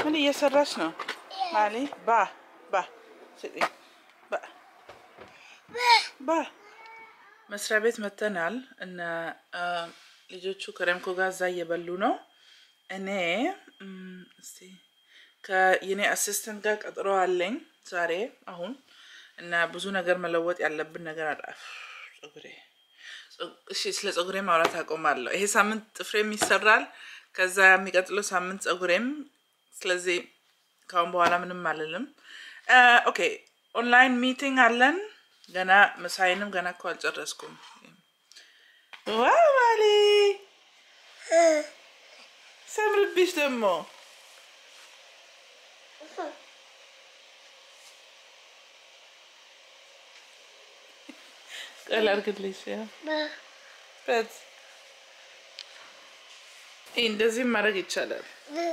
ምን እየሰራች ነው ማሊ? ባ ባ ስጪኝ ባ ባ መስሪያ ቤት መተናል እና ልጆቹ ከረምኮ ጋር እዛ እየበሉ ነው። እኔ እም፣ እስቲ ከየኔ አሲስተንት ጋር ቀጥሮ አለኝ ዛሬ አሁን እና ብዙ ነገር መለወጥ ያለብን ነገር አለ። ጸጉሬ እሺ፣ ስለ ጸጉሬ ማውራት አቆማለሁ። ይሄ ሳምንት ጥፍሬም ይሰራል፣ ከዛ የሚቀጥለው ሳምንት ጸጉሬም። ስለዚህ ካሁን በኋላ ምንም አልልም። ኦኬ፣ ኦንላይን ሚቲንግ አለን። ገና ምሳይንም ገና እኮ አልጨረስኩም። ዋው ማሊ ሰምርብሽ ደግሞ ቀል አድርግልሽ ያ በት ይህ እንደዚህም ማድረግ ይቻላል።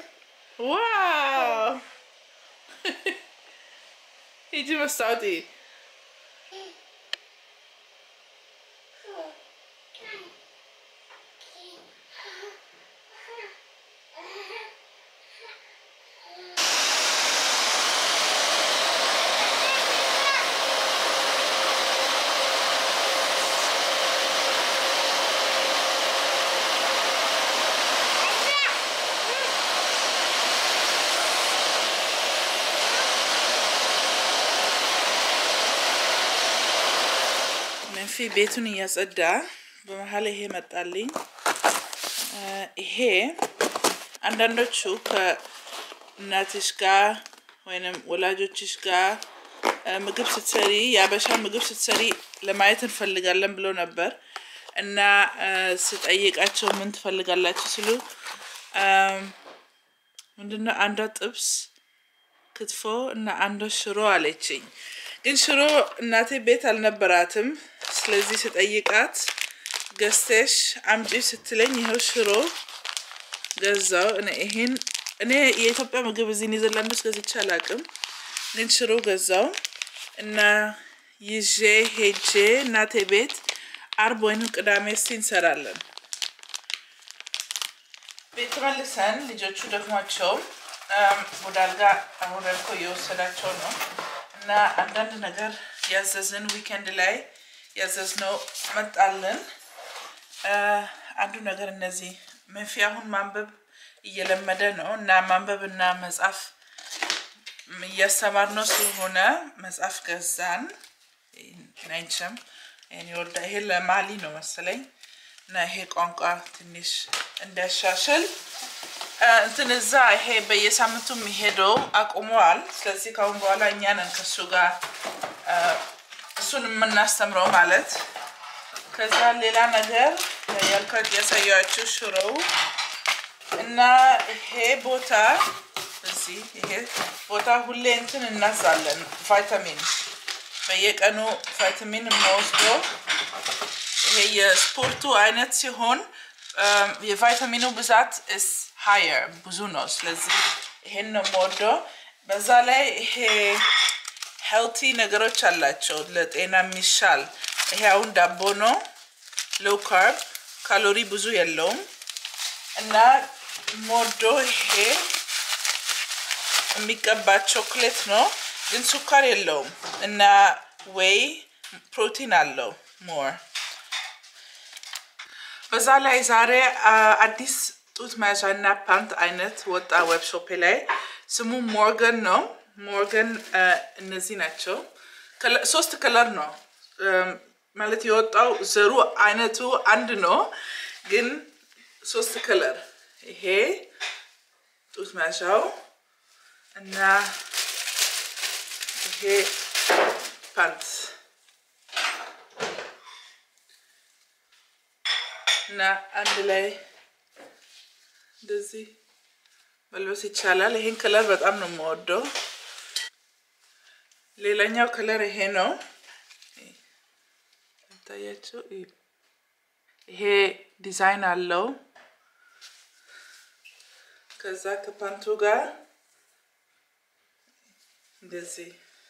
ዋው ሂጂ መስታወት እይ። መንፊ ቤቱን እያጸዳ በመሀል ይሄ መጣልኝ። ይሄ አንዳንዶቹ ከእናትሽ ጋር ወይንም ወላጆችሽ ጋር ምግብ ስትሰሪ የአበሻ ምግብ ስትሰሪ ለማየት እንፈልጋለን ብሎ ነበር እና ስጠይቃቸው ምን ትፈልጋላችሁ ሲሉ ምንድነው አንዷ ጥብስ ክትፎ እና አንዷ ሽሮ አለችኝ። ግን ሽሮ እናቴ ቤት አልነበራትም። ስለዚህ ስጠይቃት ገዝተሽ አምጪ ስትለኝ ይኸው ሽሮ ገዛው። እኔ ይሄን እኔ የኢትዮጵያ ምግብ እዚህ ኔዘርላንድ ውስጥ ገዝቼ አላውቅም፣ ግን ሽሮ ገዛው እና ይዤ ሄጄ እናቴ ቤት አርብ ወይንም ቅዳሜ እስቲ እንሰራለን። ቤት መልሰን ልጆቹ ደግሟቸው ወደ አልጋ አሁን እኮ እየወሰዳቸው ነው እና አንዳንድ ነገር ያዘዝን ዊኬንድ ላይ ያዘዝነው መጣልን። አንዱ ነገር እነዚህ መንፊ አሁን ማንበብ እየለመደ ነው እና ማንበብ እና መጻፍ እያስተማር ነው ስለሆነ መጽሐፍ ገዛን። ናይንችም ይህን ይወልዳ ይሄ ለማሊ ነው መሰለኝ እና ይሄ ቋንቋ ትንሽ እንዲያሻሽል እንትን እዛ ይሄ በየሳምንቱ የሚሄደው አቁመዋል። ስለዚህ ካሁን በኋላ እኛ ነን ከሱ ጋር እሱን የምናስተምረው ማለት። ከዛ ሌላ ነገር ያልኳት ያሳያችሁ ሽሮው እና ይሄ ቦታ እዚህ ይሄ ቦታ ሁሌ እንትን እናዛለን ቫይታሚን በየቀኑ ቫይታሚን የምወስደው ይሄ የስፖርቱ አይነት ሲሆን የቫይታሚኑ ብዛት ስ ሀየር ብዙ ነው። ስለዚህ ይሄን ነው የምወደው። በዛ ላይ ይሄ ሄልቲ ነገሮች አላቸው ለጤና የሚሻል ይሄ አሁን ዳቦ ነው፣ ሎው ካርብ ካሎሪ ብዙ የለውም እና ሞዶ ይሄ የሚቀባ ቾክሌት ነው ግን ሱካር የለውም እና ወይ ፕሮቲን አለው ሞር በዛ ላይ ዛሬ አዲስ ጡት መያዣ እና ፓንት አይነት ወጣ ዌብሾፔ ላይ ስሙ ሞርገን ነው። ሞርገን እነዚህ ናቸው። ሶስት ከለር ነው ማለት የወጣው ዘሩ አይነቱ አንድ ነው፣ ግን ሶስት ከለር ይሄ ጡት መያዣው እና ይሄ ፓንት እና አንድ ላይ እንደዚህ መልበስ ይቻላል። ይሄን ከለር በጣም ነው የምወደው። ሌላኛው ከለር ይሄ ነው። ታያቸው። ይሄ ዲዛይን አለው። ከዛ ከፓንቱ ጋር እንደዚህ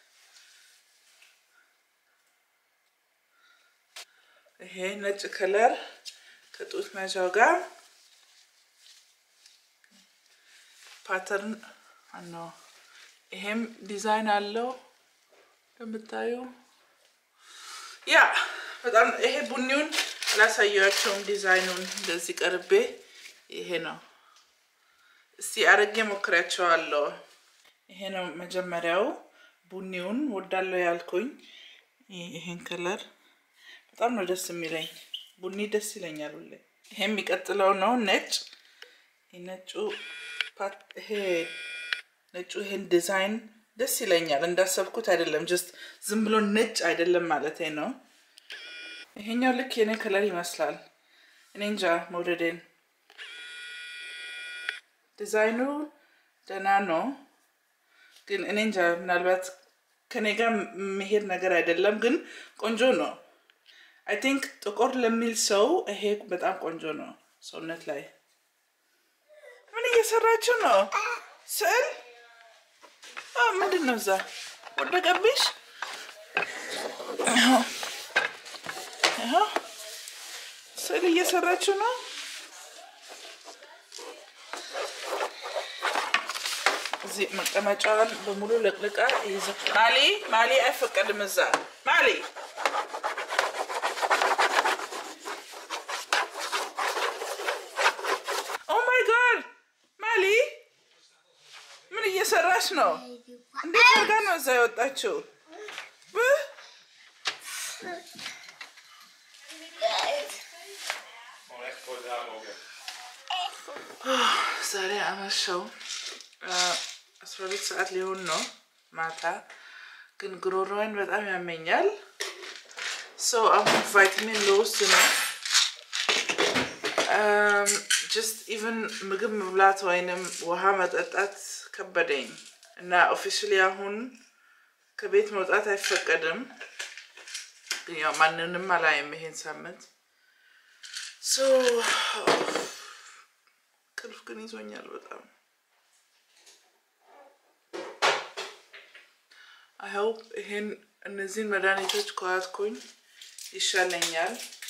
ይሄ ነጭ ከለር ከጡት መያዣው ጋር ፓተርን አኖ ይሄም ዲዛይን አለው እንደምታዩ። ያ በጣም ይሄ ቡኒውን አላሳያቸውም። ዲዛይኑን እንደዚህ ቀርቤ ይሄ ነው። እስቲ አረጌ ሞክሪያቸዋለሁ። ይሄ ነው መጀመሪያው ቡኒውን ወዳለው ያልኩኝ። ይሄን ከለር በጣም ነው ደስ የሚለኝ። ቡኒ ደስ ይለኛል ሁሌ። ይሄ የሚቀጥለው ነው ነጭ። ነጩ ይሄ ነጩ ይሄን ዲዛይን ደስ ይለኛል። እንዳሰብኩት አይደለም፣ ጀስት ዝም ብሎ ነጭ አይደለም ማለት ነው። ይሄኛው ልክ የኔ ከለር ይመስላል። እኔ እንጃ መውደዴን። ዲዛይኑ ደህና ነው፣ ግን እኔ እንጃ ምናልባት ከኔ ጋር መሄድ ነገር አይደለም፣ ግን ቆንጆ ነው። አይ ቲንክ ጥቁር ለሚል ሰው ይሄ በጣም ቆንጆ ነው። ሰውነት ላይ ምን እየሰራችሁ ነው? ስዕል ምንድን ነው? እዛ ወደቀብሽ? ስዕል እየሰራችሁ ነው? እዚህ መቀመጫዋን በሙሉ ለቅልቃ ይዘ ማሊ ማሊ አይፈቀድም። እዛ ማሊ ኦ ማይ ጋድ ማሊ ምን እየሰራች ነው? እንዴት አድርጋ ነው እዛ የወጣችው? ዛሬ አመሸው አስራ ሁለት ሰዓት ሊሆን ነው ማታ፣ ግን ጉሮሮዬን በጣም ያመኛል። ሰው አሁን ቫይታሚን ልወስድ ነው። ጀስት ኢቨን ምግብ መብላት ወይንም ውሃ መጠጣት ከበደኝ እና ኦፊሻሊ አሁን ከቤት መውጣት አይፈቀድም። ግን ያው ማንንም አላይም ይሄን ሳምንት። ቅልፍ ግን ይዞኛል በጣም አይሆፕ ይሄን እነዚህን መድኃኒቶች ከዋትኩኝ ይሻለኛል።